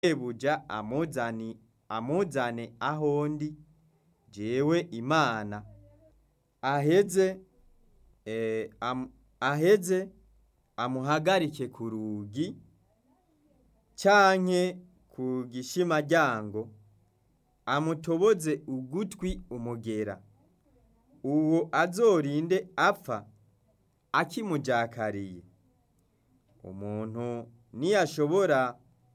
shebuja amuzani amuzane aho ndi jewe imana aheze eh, am, aheze amuhagarike ku rugi canke ku gishimaryango amutoboze ugutwi umugera uwo azorinde apfa akimujakariye umuntu niyashobora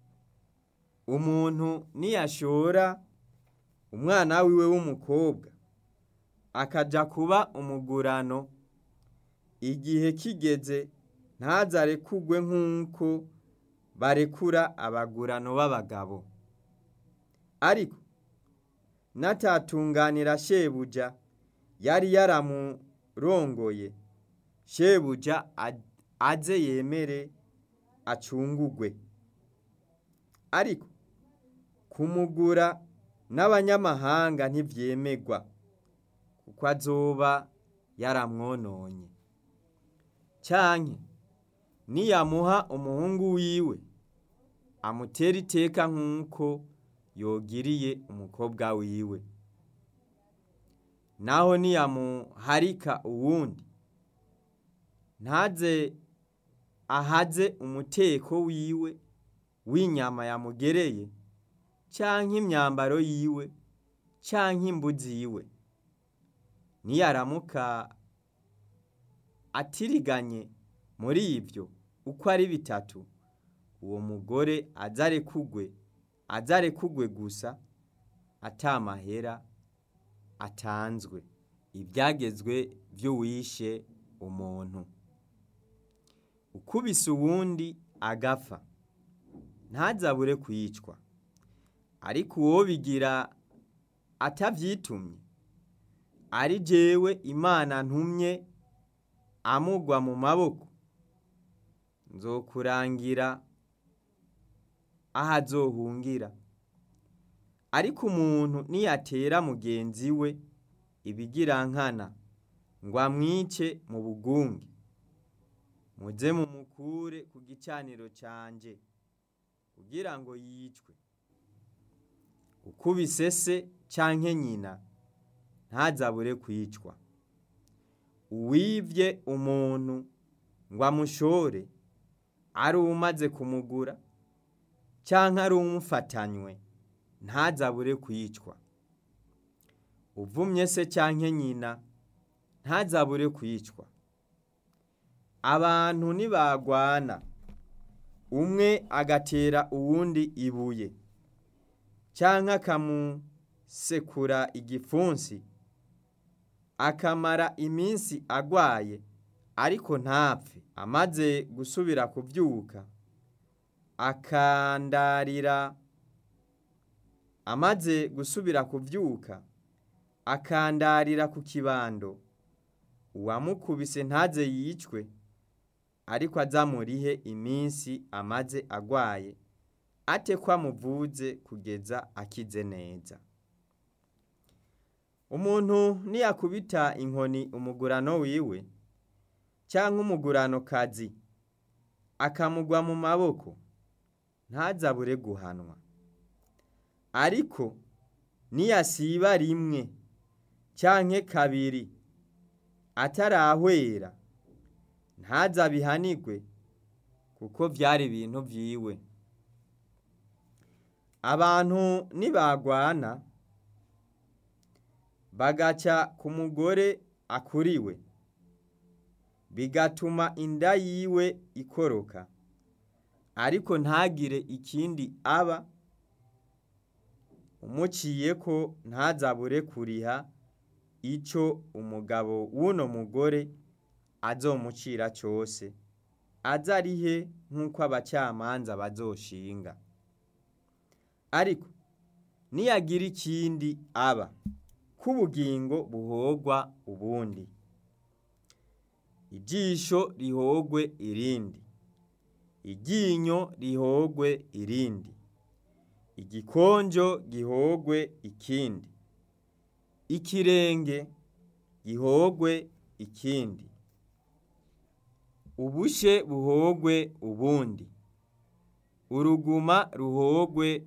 umuntu niyashora umwana wiwe w'umukobwa akaja kuba umugurano igihe kigeze ntazarekugwe nk'uko barekura abagurano b'abagabo ariko natatunganira shebuja yari yaramurongoye shebuja aze yemere acungugwe ariko kumugura n'abanyamahanga ntivyemegwa kuko azoba yaramwononye canke niyamuha umuhungu wiwe amutera iteka nk'uko yogiriye umukobwa wiwe naho niyamuharika uwundi ntaze ahaze umuteko wiwe w'inyama yamugereye canke imyambaro yiwe canke imbuzi yiwe niyaramuka atiriganye muri ivyo uko ari bitatu uwo mugore azarekugwe azarekugwe gusa atamahera atanzwe ivyagezwe vy'uwishe umuntu ukubise uwundi agapfa ntazabure kwicwa ariko uwo bigira atavyitumye ari jewe imana ntumye amugwa mu maboko nzokurangira aho azohungira ariko umuntu niyatera mugenzi we ibigirankana ngo amwice mu bugunge muze mumukure ku gicaniro canje kugira ngo yicwe ukubise se canke nyina ntazabure kwicwa uwivye umuntu ngo amushore ari umaze kumugura canke ari umufatanywe ntazabure kwicwa uvumye se canke nyina ntazabure kwicwa abantu nibagwana umwe agatera uwundi ibuye canke akamusekura igipfunsi akamara iminsi agwaye ariko ntapfe amaze gusubira kuvyuka akandarira amaze gusubira kuvyuka akandarira ku kibando uwamukubise ntaze yicwe ariko azamurihe iminsi amaze agwaye ate ko amuvuze kugeza akize neza umuntu niyakubita inkoni umugurano wiwe canke umugurano kazi akamugwa mu maboko ntazabure guhanwa ariko niyasiba rimwe canke kabiri atarahwera ntazabihanigwe kuko vyari ibintu vyiwe abantu nibagwana bagaca ku mugore akuriwe bigatuma inda yiwe ikoroka ariko ntagire ikindi aba umuciyeko ntazabure kuriha ico umugabo w'uno mugore azomucira cose azarihe nk'uko abacamanza bazoshinga ariko niyagira ikindi aba k'ubugingo buhogwa ubundi ijisho rihogwe irindi iryinyo rihogwe irindi igikonjo gihogwe ikindi ikirenge gihogwe ikindi ubushe buhogwe ubundi uruguma ruhogwe